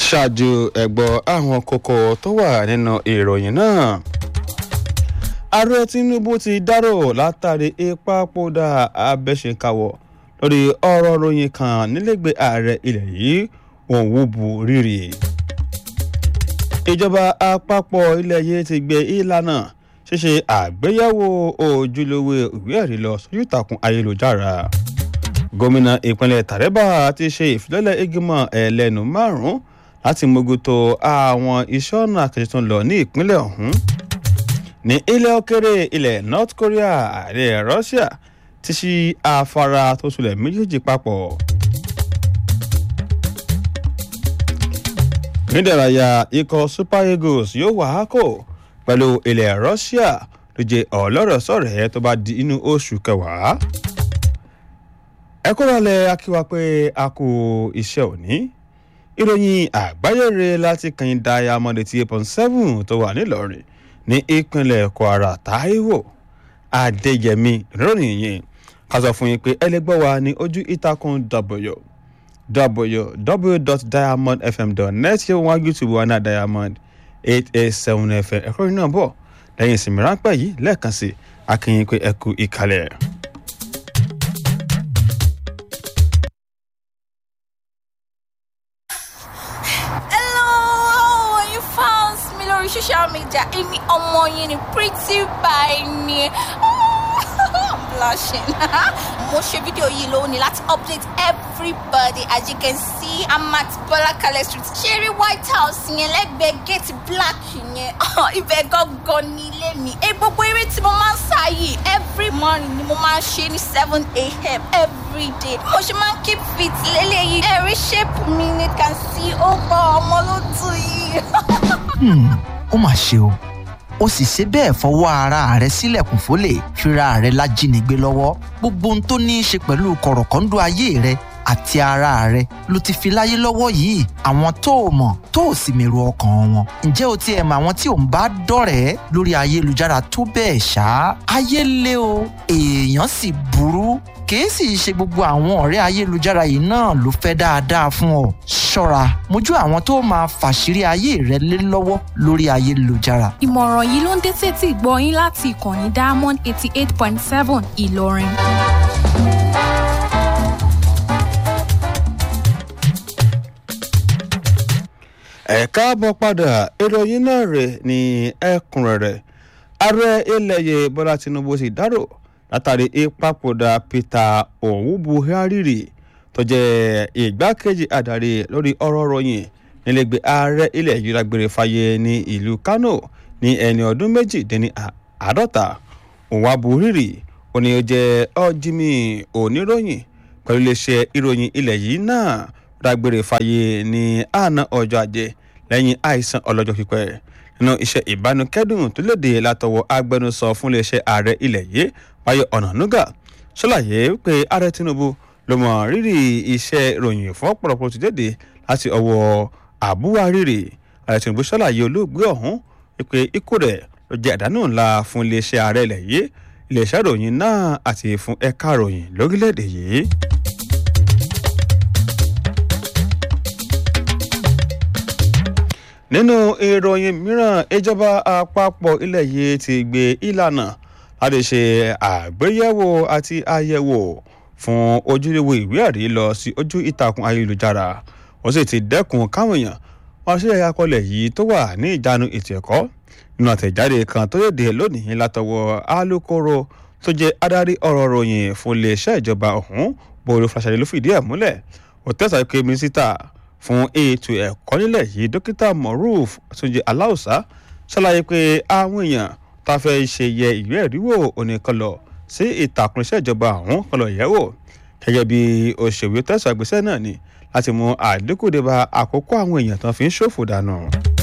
ṣáájú ẹ̀gbọ́ àwọn kókó tó wà nínú ìròyìn náà ààrẹ tinubu ti dárò látàrí ìpapòdà abẹ́ṣekáwọ́ lórí ọ̀rọ̀ ròyìn kan nílẹ̀gbẹ́ ààrẹ ilẹ̀ yìí òun wúbu rírì ìjọba àpapọ̀ ilẹ̀ yìí ti gbé ìlànà ṣíṣe àgbéyẹ̀wò ojúlówó ìwé ẹ̀rí lọ sójú ìtàkùn ayélujára gómìnà ìpínlẹ̀ taraba ti ṣe ìfilọ́lẹ̀ ìgbìmọ̀ ẹlẹ́nu márùn-ún láti mójútó àwọn iṣẹ́ ọ̀nà àkànṣe tó ń lọ ní ìpínlẹ̀ ọ̀hún ní ilẹ̀ òkèrè ilẹ̀ north korea ààrẹ russia ti ṣí afárá tó sulẹ̀ méjèèjì papọ̀. nídàráyà ikọ̀ super eagles yóò wà á kò pẹ̀lú ilẹ̀ russia ló jẹ́ ọlọ́rọ̀ sọ̀rẹ́ tó bá di inú oṣù kẹwàá. ẹ kó lálẹ́ akíwá pé a kò iṣẹ́ òní ìròyìn àgbáyére láti kàn diamond eighty eight point seven tó wà nílọrin ní ìpínlẹ̀ kwara taiwo adéyẹmí ìròyìn yìí ká sọ fún yín pé ẹ lè gbọ́ wa ní ojú ìtàkùn w www.diamondfm.net ṣé wọn youtube wa náà diamond eight eight seven fm ẹ̀kọ́ yìí náà bọ̀ lẹ́yìn ìsinmi ráńpẹ́ yìí lẹ́ẹ̀kan sí akínyìn pé ẹ kú ìkàlẹ̀. Hello, you found me lórí social media. Èmi ọmọ yín ni pretty by ni. I'm blushing. Mo ṣe fídíò yìí lónìí láti update everybody as you can see I'm at Bola Kale street. Ṣeré White House yẹn lẹ́gbẹ̀ẹ́ gate black yẹn. Ibẹ̀ gangan ni ilé mi. Ẹ gbogbo eré tí mo máa ń sá yìí every morning ni mo máa ń ṣe ní seven a.m. every day. Mo ṣe máa ń keep fit lélẹ́yìí. Ẹ̀rí shape mi ni can see ó bọ̀ ọmọ ló tù yìí. Hmm, ó mà ṣe o ó sì ṣe bẹ́ẹ̀ fọwọ́ ara rẹ̀ sílẹ̀kùn fólè fira rẹ̀ lájínigbé lọ́wọ́ gbogbo ohun tó ní í ṣe pẹ̀lú kọ̀rọ̀kọ́ńdú ayé rẹ̀ àti ara rẹ̀ ló ti fi láyé lọ́wọ́ yìí àwọn tó o mọ̀ tó o sì mèrò ọkàn wọn ǹjẹ́ o tiẹ̀ mọ àwọn tí ò ń bá dọ̀rẹ́ lórí ayélujára tó bẹ́ẹ̀ ṣá ayé lé o èèyàn sì burú kìí sì ṣe gbogbo àwọn ọ̀rẹ́ ayélujára yìí náà ló fẹ́ dáadáa fún ọ ṣọ́ra mójú àwọn tó máa fàṣírí ayé rẹ lé lọ́wọ́ lórí ayélujára ìmọ̀ràn yìí ló ń dé sétí ìgbọ́ yín láti ìkànnì diamond eighty eight point seven ìlọrin. ẹ káàbọ̀ padà ìròyìn náà rẹ̀ ní ẹ̀kúnrẹ́rẹ́ ààrẹ ilẹ̀ yìí bọ́lá tinubu sì dárò látàrí ìpapòdà peter òwú buhari tó jẹ́ ìgbákejì adarí lórí ọ̀rọ̀ ròyìn nílẹ̀gbẹ́ ààrẹ ilẹ̀ yìí lágbèrè fàyè ní ìlú kano ní ẹni ọdún méjìdínní àádọ́ta òwá buhari ó ní ó jẹ́ ọ́jìmì oníròyìn pẹ̀lú iléeṣẹ́ ìròyìn ilẹ̀ yìí náà dágbére fàyè ní àná ọjọ́ ajé lẹ́yìn àìsàn ọlọ́jọ́ pípẹ́ nínú iṣẹ́ ìbánukẹ́dùn tó léde látọwọ́ agbẹnusọ fún iléeṣẹ́ ààrẹ ilẹ̀ yìí báyọ̀ ọ̀nànúgà ṣàlàyé pé ààrẹ tinubu ló mọ rírì iṣẹ́ ìròyìn fún ọ̀pọ̀lọpọ̀ tó jáde láti ọwọ́ àbúwárìrì ààrẹ tinubu ṣàlàyé olóògbé ọ̀hún pé ikú rẹ̀ ló jẹ́ àdánù ńlá fún iléeṣẹ́ ààrẹ ilẹ̀ yìí iléeṣẹ́ ìròyìn náà àti fún ẹ̀ka ìròyìn lórílẹ̀‐èdè yìí. nínú ìròyìn mìíràn ìjọba àpapọ̀ ilẹ̀ yìí ti gbé ìlànà láti ṣe àgbéyẹ̀wò àti àyẹ̀wò fún ojúlówó ìwé ẹ̀rí lọ sí ojú ìtàkùn ayélujára ó sì ti dẹ́kun káwọn èèyàn wọn ṣe àkọlẹ̀ yìí tó wà ní ìjánu ètò ẹ̀kọ́ nínú àtẹ̀jáde kan tó yèdè lónìí látọwọ́ alūkkóró tó jẹ́ adarí ọ̀rọ̀ ròyìn fún iléeṣẹ́ ìjọba ọ̀hún bòrò fàṣàlẹ̀ ló fìdí ẹ̀ múlẹ̀ ó tẹ̀sán pé mínísítà fún ètò ẹ̀kọ́ nílẹ̀ yìí dókítà moruf túnjí aláùsá ṣàlàyé pé àwọn èèyàn tá a fẹ́ ṣe yẹ ìwé ẹ̀ríwò oníkanlọ sí ìtàkùn iṣẹ́ ìjọba àwọn kanlọ yẹ̀wò gẹ́gẹ́ bí òṣèwé tẹ̀sán àgbésẹ́ náà ni láti mú àdínkù dé bá àkókò àwọn èèyàn tó fi ń ṣòfò dànù.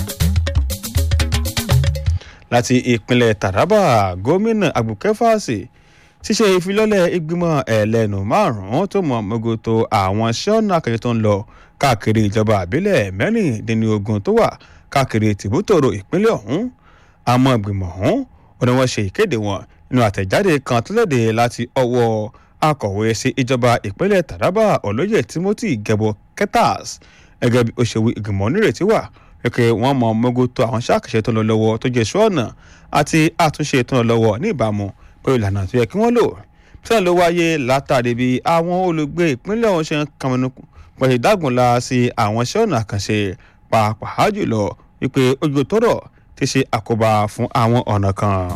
láti ìpínlẹ̀ taraba gómìnà agbókẹ́fàsì ṣíṣe ìfilọ́lẹ̀ ìgbìmọ̀ ẹlẹ́nu márùn-ún tó mọ̀ mọ́gòtò àwọn iṣẹ́ ọ̀nà akẹ́kẹ́ tó ń lọ káàkiri ìjọba àbílẹ̀ mẹ́rìndínlógún tó wà káàkiri tìbútòrò ìpínlẹ̀ ọ̀hún àmọ́ ìgbìmọ̀ ọ̀hún ò ní wọ́n ṣe ìkéde wọn nínú àtẹ̀jáde kan tó léde láti ọwọ́ akọ̀wé sí ìjọba ìpínlẹ̀ taraba olóyè timothy gẹ̀bọ ketas gẹ́gẹ́ bí òṣèwé ìgbìmọ̀ onírètí wà pé wọ́n mọ mọ́gòtò àwọn ṣàkàṣe tó ń lọ lọ́wọ́ tó jẹ́ iṣẹ́ ọ̀nà àti àtúnṣe tó ń lọ lọ́wọ́ ní ìbámu pẹ̀lú ìlànà tó yẹ kí wọ́n lò sẹ́yìn ló wáyé látàrí bí àwọn olùgbé ìpínlẹ̀ ọ̀hún ṣe ń kàmínú pẹ̀lú ìdágùnlá sí àwọn iṣẹ́ ọ̀nà àkànṣe pàápàá jùlọ wípé ojú tọrọ ti ṣe àkóbá fún àwọn ọ̀nà kan.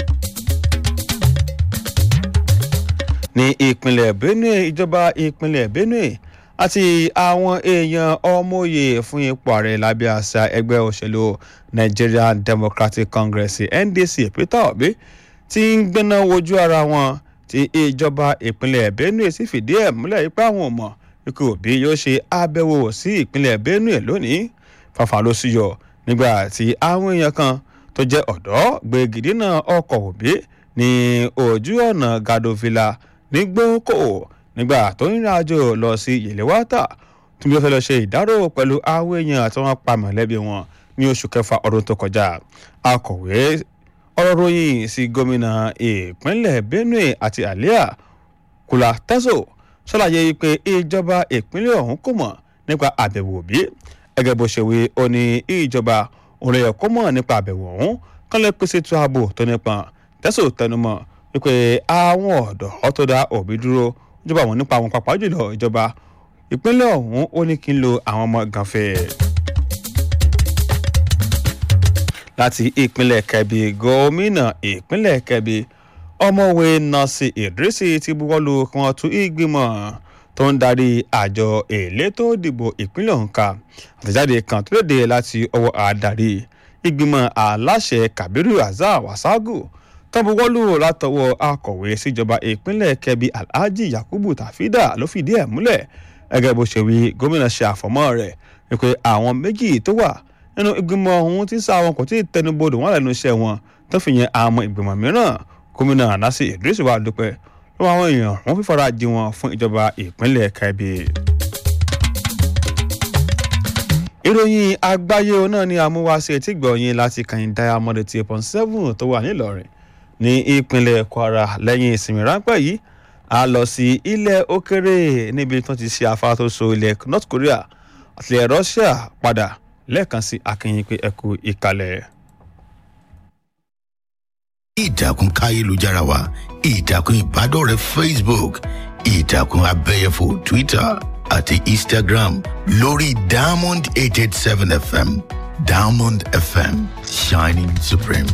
ní ìpínlẹ̀ benue ìjọba ìpínlẹ̀ benue àti àwọn èèyàn ọmọye fún ipò ààrẹ lábẹ́ àṣà ẹgbẹ́ òṣèlú nigerian democratic congress ndc peter obi ti ń gbéná wojú ara wọn tí ìjọba ìpínlẹ̀ benue sì fìdí ẹ̀ múlẹ̀ ipá àwọn ọmọ ikú òbí yóò ṣe àbẹ̀wò sí ìpínlẹ̀ benue lónìí fàfà ló sì yọ nígbà tí àwọn èèyàn kan tó jẹ́ ọ̀dọ́ gbé gidina ọkọ̀ òbí ní ojú ọ̀nà gadovila ní gbókò nígbà tó ń rìn àjò lọ sí yèléwátà tí wọ́n fẹ́ lọ ṣe ìdárò pẹ̀lú àwọn èèyàn tí wọ́n pa mọ̀lẹ́bí wọn ní oṣù kẹfà ọdún tó kọjá akọ̀wé ọ̀rọ̀ ròyìn sí gómìnà ìpínlẹ̀ benue àti alia kula teso ṣàlàyé pé ìjọba ìpínlẹ̀ ọ̀hún kò mọ̀ nípa àbẹ̀wò òbí gẹ́gẹ́ bó ṣe wí ó ní ìjọba òun lè kó mọ̀ nípa àbẹ̀wò ọ̀hún kán lè pèsè tó ààbò tó nípọn teso tẹnumọ́ wípé àwọn ọ̀dọ́ tó dá òbí dúró ìjọba àwọn nípa àwọn pàápàá jùlọ ìjọba ìpínlẹ̀ ọ̀hún ó ní kí n lo àwọn ọmọ gànfẹ́. láti ìpínlẹ̀ kẹbi gómìnà ìpínlẹ̀ kẹbi ọmọwé nọ́ọ̀sì ìdírísì ti buwọ́lu kí wọ́n tún ìgbìmọ̀ tó ń darí àjọ elétò ìdìbò ìpínlẹ̀ ọ̀hún ká àtẹ̀jáde kan tó léde láti ọwọ́ àdarí ìgbìmọ̀ aláṣẹ kabiru azar wasagu tọ́buwọ́lù látọwọ́ akọ̀wé síjọba ìpínlẹ̀ kẹbi alhaji yakubu tafida ló fìdí ẹ̀ múlẹ̀ gẹ́gẹ́ bó ṣe wí gómìnà ṣe àfọ̀mọ́ rẹ̀ wípé àwọn méjì tó wà nínú ìgbìmọ̀ ọ̀hún tí sá wọn kò tí ì tẹnubodò wọn lẹ́nu iṣẹ́ wọn tó fi yẹn àwọn ìgbìmọ̀ mìíràn gómìnà anasi idris wà dúpẹ́ lọ́wọ́ àwọn èèyàn wọn fífara jí wọn fún ìjọba ìpínlẹ̀ kẹbi. ìròyìn àgbáyé náà ni àmúwáṣe tí gbọ̀nyìn láti kàn diamond eight point seven tó wà nílọrin ní ìpínlẹ̀ kwara lẹ́yìn ìsinmi ráńpẹ́ yìí a lọ sí ilẹ̀ òkèrè níbi tí wọ́n ti ṣe afárá tó so ilẹ̀ north korea àti ilẹ̀ russia padà lẹ́ẹ̀kan sí akínyìn pé ẹkú ìkàlẹ̀. ìtàkùn káyélujára wa ìtàkùn ìbádọ́rẹ̀ẹ́ facebook ìtàkùn abẹ́yẹfò twitter àti instagram lórí diamond eight eight seven fm diamond fm shining supreme.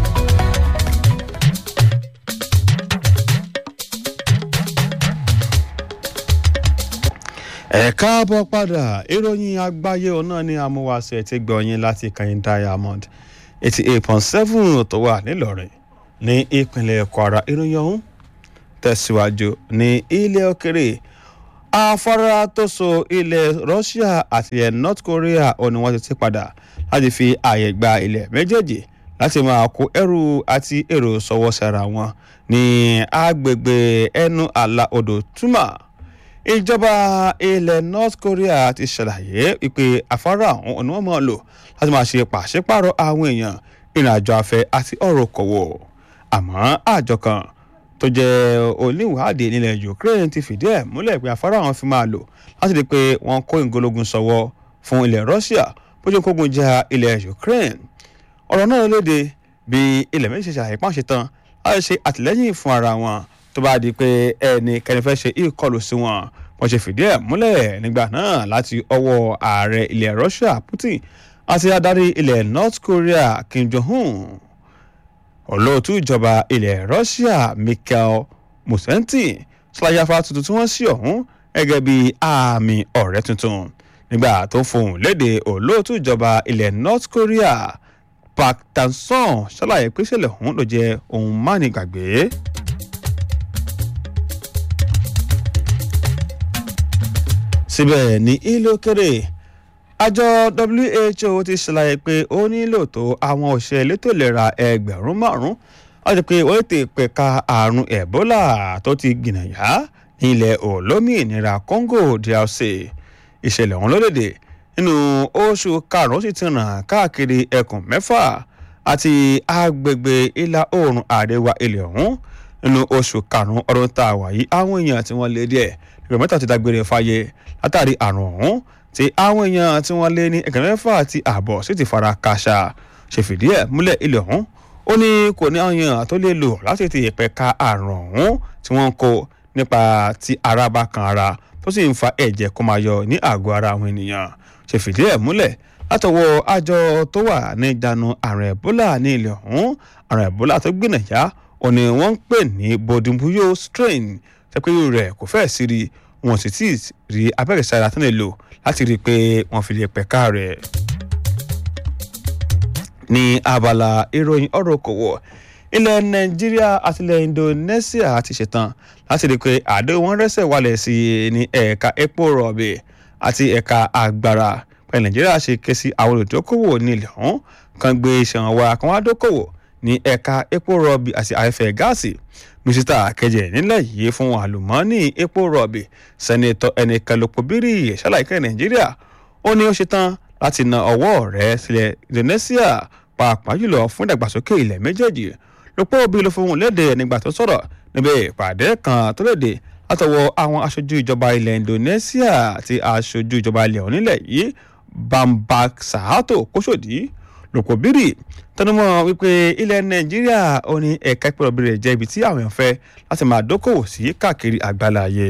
ẹ káàbọ̀ padà ìròyìn àgbáyé ọ̀nà ni amúwáṣẹ ti gbọ̀nyìn láti kàyìn diamond eighty eight point seven tó wà nílọrin ní ìpínlẹ̀ kwara ìròyìn ọ̀hún tẹ̀síwájú ní ilẹ̀ òkèrè afárá tó so ilẹ̀ russia àti ilẹ̀ north korea ò ní wọ́n ti ti padà láti fi ààyè gba ilẹ̀ méjèèjì láti máa kó ẹrù àti èrò sọwọ́ sára wọn ní agbègbè ẹnu àlà odò túmọ̀ ìjọba ilẹ̀ north korea ti ṣàlàyé pé afárá ọ̀hún ni wọ́n máa lò láti máa ṣe pàṣípààrọ̀ àwọn èèyàn ìrìnàjò afẹ́ àti ọ̀rọ̀ kọ̀wọ̀ àmọ́ àjọ kan tó jẹ́ oníwàádìí nílẹ̀ ukraine ti fìdí ẹ̀ múlẹ̀ pé afárá ọ̀hún fi máa lò láti rí i pé wọ́n kó ìgológun sọ́wọ́ fún ilẹ̀ russia bójú kógun jà ilẹ̀ ukraine ọ̀rọ̀ náà léde bí ilẹ̀ méjì ṣe ṣàlàyé pàṣẹ tán láti ṣe àtìlẹ́yìn fún ara wọn tó bá di pé ẹnikẹ́ni fẹ́ ṣe ìkọlù sí wọn wọ́n ṣe fìdí ẹ̀ múlẹ̀ nígbà náà láti ọwọ́ ààrẹ ilẹ̀ russia putin àti adarí ilẹ̀ north korea kim jong-un olóòtú ìjọba ilẹ̀ russia mikhail musenti ṣàlàyé afárá tuntun tí wọ́n sí ọ̀hún gẹ́gẹ́ bí àmì ọ̀rẹ́ tuntun nígbà tó ń fohùn léde olóòtú ìjọba ilẹ̀ north korea park tanson ṣàlàyé pé ìṣẹ̀lẹ̀ ọ̀hún ló jẹ́ ohun mánigbàgbé. síbẹ̀ ní ilé òkèrè àjọ who ti ṣàlàyé pé ó nílò tó àwọn òṣìṣẹ́ elétò ìlera ẹgbẹ̀rún márùn-ún láti pé wọ́n ti pẹ̀ka àrùn ebola tó ti gbìnàyà ní ilẹ̀ olómìnira congo drc ìṣẹ̀lẹ̀ ọ̀hún lódèdè nínú oṣù karùn-ún sì ti ràn káàkiri ẹkùn mẹ́fà àti agbègbè ìlà oòrùn àríwá ilẹ̀ ọ̀hún nínú oṣù karùn-ún ọdún tá a wà yìí àwọn èèyàn tí wọ́n lé díẹ̀ ìgbà mẹ́ta ti dágbére fáyé látàrí àrùn ọ̀hún tí àwọn èèyàn tí wọ́n lé ní ẹgbẹ̀rún mẹ́fà àti ààbọ̀ sì ti fara kàṣà ṣe fìdí ẹ̀ múlẹ̀ ilẹ̀ ọ̀hún ó ní kò ní àwọn èèyàn tó lè lò láti ti ìpẹ̀ka àrùn ọ̀hún tí wọ́n ń kó nípa tí ara bá kan ara tó sì ń fa ẹ̀jẹ̀ kó máa yọ ní àgọ́ ara àwọn ènìyàn ṣe fìdí ẹ̀ múlẹ̀ látọwọ́ àjọ tó wà ní ìjánu àrùn ẹ̀bólà ní ilẹ̀ ọ̀hún àrùn ẹ̀bólà tó gbìnàyà òní wọ́n ń pè ní bodimbuyo strain tẹ́pẹ́ rẹ̀ kò fẹ́ sí rí wọn sì tí ì rí abẹ́rẹ́ sára tó lè lò láti rí i pé wọ́n fi lè pẹ̀ka rẹ̀. ní abala ìròyìn ọ̀rọ̀ okòwò ilẹ̀ nàìjíríà àti ilẹ̀ indonesia ti ṣetán láti rí i pé àdéhùn wọn rẹ́sẹ̀ wálẹ̀ sí i ní ẹ̀ka epo rọ̀bì àti ẹ̀ka agbára pẹ̀lú nàìjíríà ṣe ké sí àwọn olùdókòwò ní ilẹ̀ ọ̀hún kan gbé iṣan wa kan wá dókòwò ní ẹ̀ka epo rọ̀bì àti afẹ́fẹ́ gáàsì mísítà kẹjẹ nílẹ̀ yìí fún àlùmọ́ọ́nì epo rọ̀bì sẹ́nitọ́ ẹnìkan lópo bírì ṣàlàyé nàìjíríà ó ní ó ṣetán láti na ọwọ́ rẹ̀ sílẹ̀ indonesia pàápàá jùlọ fún ìdàgbàsókè ilẹ̀ méjèèjì lópò bí ló fohùn léde nígbà tó sọ̀rọ̀ níbi ìpàdé kan tó léde látọwọ́ àwọn aṣojú ìjọba ilẹ̀ indonesia àti aṣojú ìjọba ilẹ̀ onílẹ̀ yìí bambak sahato kóṣòdì lópò bírì tẹnumọ́ wípé ilẹ̀ nàìjíríà ó ní ẹ̀ka ìpẹ́rọ̀bì rẹ̀ jẹ́ ibi tí àwọn èèyàn fẹ́ láti máa dókòwò sí káàkiri àgbáláyé.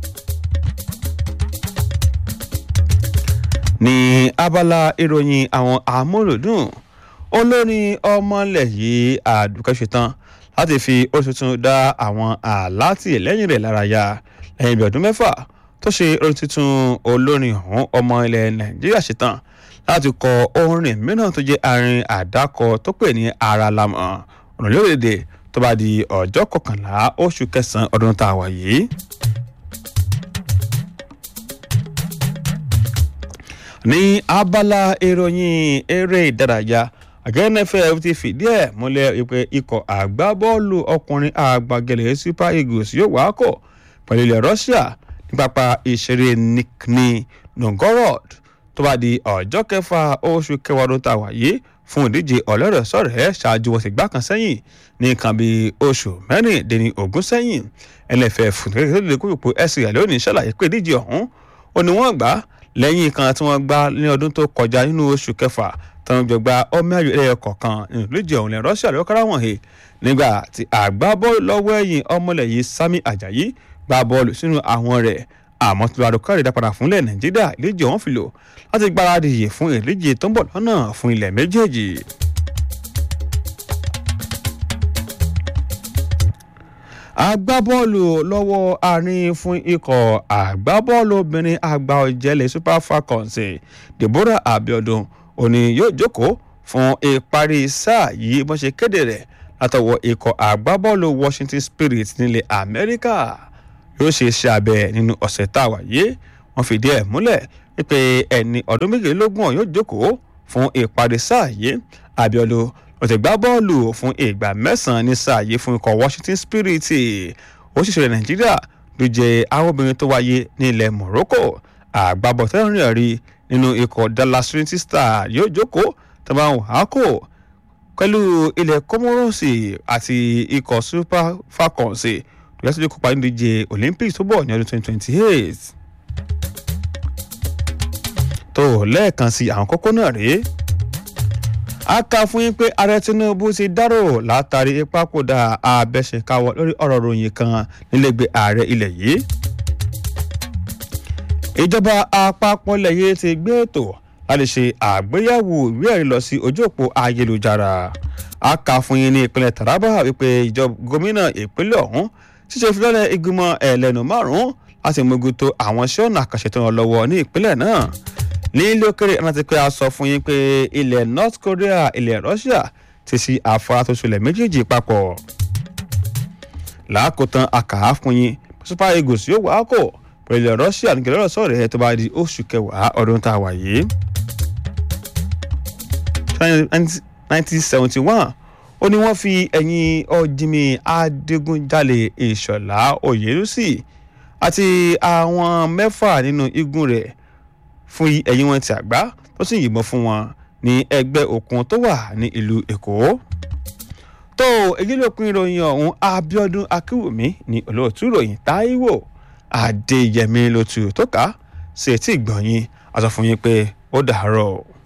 ní abala ìròyìn àwọn amúlòdùn olórin ọmọlẹ̀ yìí àdùkẹ́ ṣetán láti fi oṣù tuntun dá àwọn àlátì lẹ́yìn rẹ̀ lára ya lẹ́yìn ibi ọdún mẹ́fà tó ṣe orin tuntun olórin ọ̀hún ọmọ ilẹ̀ nàìjíríà ṣetán láti kọ orin mìíràn tó jẹ́ arin àdákọ tó pè ní ara lamọ̀ ọ̀nà lórílẹ̀‐èdè tó bá di ọjọ́ kọkànlá oṣù kẹsàn-án ọdún tá a wà yìí. ní abala ìròyìn eré ìdárayá àgẹ́nẹ́fẹ́ ti fìdí ẹ̀ múlẹ̀ pé ikọ̀ àgbábọ́ọ̀lù ọkùnrin àgbàgẹ̀lẹ̀ super eagles yóò wá kọ̀ pẹ̀lú ilẹ̀ russia ní pápá ìṣeré nizhny novgorod tó bá di ọjọ́ kẹfà oṣù kẹwàá ọdún tá a wà yìí fún ìdíje ọ̀lẹ́rẹ̀ sọ̀rẹ́ ṣáájú wọn sì gbá kan sẹ́yìn ní nǹkan bíi oṣù mẹ́rìndínní ogún sẹ́yìn ẹlẹ́fẹ̀ fúnkẹ́kẹ́ tó lè kó ipò ẹ̀sìn rẹ̀ lónìí ṣàlàyé pé ìdíje ọ̀hún ò ní wọ́n gbá lẹ́yìn kan tí wọ́n gbá ní ọdún tó kọjá nínú oṣù kẹfà táwọn jọ gba ọmọ ayò ẹ̀yẹ kọ̀ọ̀kan nínú ìdíje ọ̀hún lẹ́ rọ́ṣíà lọ́wọ́ kára wọ̀n he nígbà tí àgbábọ́ọ̀lù lọ́wọ́ ẹ̀yìn ọmọlẹ̀ yìí sami ajayi gba bọ́ọ̀lù sínú àwọn rẹ̀ àmọ́ tí wàá dọ́kọ̀rẹ́ dá padà fúnlẹ̀ nàìjíríà ìdíje ọ̀hún fi lò láti gbáradì yìí fún ìdíje tó ń bọ̀ lọ́nà fún ilẹ̀ méjèèjì. agbábọ́ọ̀lù lọ́wọ́ àárín fún ikọ̀ agbábọ́ọ̀lù obìnrin àgbà ọ̀jẹ̀lẹ̀ super falcons deborah abiodun òní yóò jókòó fún ìparí sáà yìí bó ṣe kéde rẹ̀ látọwọ́ ikọ̀ agbábọ́ọ̀lù washington spirit nílẹ̀ amẹ́ríkà yóò ṣe iṣẹ́ abẹ nínú ọ̀sẹ̀ tá a wà yé wọ́n fìdí ẹ̀ múlẹ̀ wípé ẹni ọdún méjìlélógún yóò jókòó fún ìparí sáà yìí abiodun ó ti gbá bọ́ọ̀lù fún ìgbà mẹ́sàn-án ní sáà yìí fún ikọ̀ washington spirit ó sì ṣẹlẹ̀ nàìjíríà ló jẹ àwọn obìnrin tó wáyé ní ilẹ̀ morocco àgbàbọ̀ tẹ́lẹ̀ rí nínú ikọ̀ dallas trinity star yóò jókòó tẹ́lẹ̀ àwọn àákò pẹ̀lú ilẹ̀ comoros àti ikọ̀ super falcons ìyá tó lè kópa nínú ìdíje olympics tó bọ̀ ní ọdún twenty twenty eight tó lẹ́ẹ̀kan sí àwọn kókó náà rèé a kà fún yín pé ààrẹ tinubu ti dárò látàrí ìpapòdà abẹ́sẹ̀káwọ́ lórí ọ̀rọ̀ ròyìn kan nílẹ̀gbẹ́ ààrẹ ilẹ̀ yìí. ìjọba àpapọ̀ ilẹ̀ yìí ti gbé ètò láti ṣe àgbéyẹ̀wò ìwé ẹ̀rí lọ sí ojú òpó ayélujára. a kà fún yín ní ìpínlẹ̀ taraba wípé ìjọba gómìnà ìpínlẹ̀ ọ̀hún ṣíṣe ìfilọ́lẹ̀ ìgbìmọ̀ ẹlẹ́nu márùn-ún láti mójútó àwọn iṣẹ́ ọ̀nà àkànṣe tó ń lọ lọ́wọ́ ní ìpínlẹ̀ náà ní ilé òkèrè rántí pé a sọ fún yín pé ilẹ̀ north korea ilẹ̀ russia ti ṣí àfárá tó ṣẹlẹ̀ méjèèjì papọ̀ làákòtán àkàá fún yín super eagles yóò wá kò pẹ̀lú ilẹ̀ russia ní kẹlẹ́rọ̀ sọ̀rọ̀ ẹ̀ tó bá di oṣù kẹwàá ọdún tá a wà yìí. nineteen seventy one ó ní wọ́n fi ẹ̀yìn ọ̀jìnmí adigunjalè ìṣọ̀lá oyèlúsì àti àwọn mẹ́fà nínú igun rẹ̀ fún ẹ̀yìn wọn ti àgbá tó sì yìnbọn fún wọn ní ẹgbẹ́ òkun tó wà ní ìlú èkó. tó èyí ló pin ìròyìn ọ̀hún abiodun akínwùmí ní olóòtú ìròyìn táíwò adéyẹmí lótú tó ká sí etí ìgbọ̀nyìn a sọ fún yín pé ó dàárọ̀.